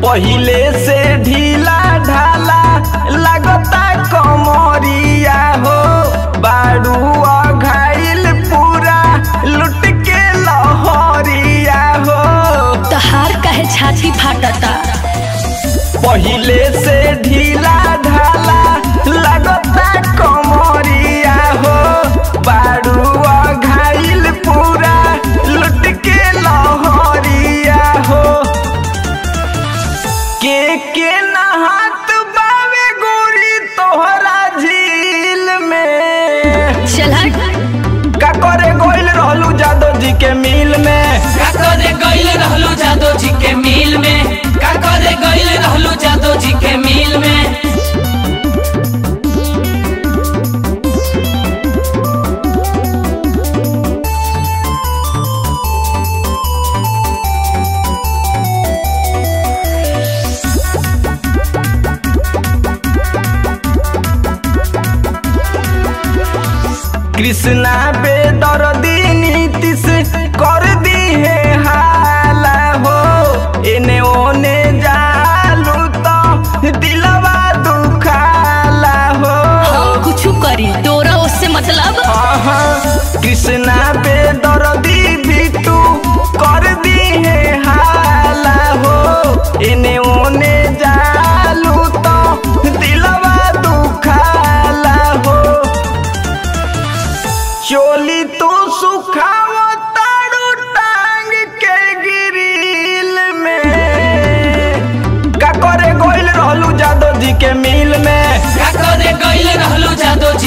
पहिले से ढीला ढाला लगता कमरिया हो बारू घाइल पूरा लुट के लहरिया हो तहार कहे छाती फाटता पहिले से ढीला ढाला लगता कमरिया हो बारू घाइल पूरा लुट के लहरिया हो के के नहात बावे गोरी तोहरा झील में चला का करे गोइल रहलू जादव जी के मिल में का करे गइल रहलू जादो जी के मिल में का करे गइल रहलू जादो जी के मिल में कृष्णा बेदर्दी नीतिश कर दी है हाला हो एने ओने जालू तो दिलवा दुखाला हो हम कुछ करी तोरा उससे मतलब आहा, कृष्णा बेदर्दी बिटू कर दी है हाला हो एने ओने जालू तो दिलवा दुखाला हो चोली तू सुखावो तारू टांग के गिरिल में का करे गोइल रहलू जादव जी के मिल में का करे गइल रहलू जादो जी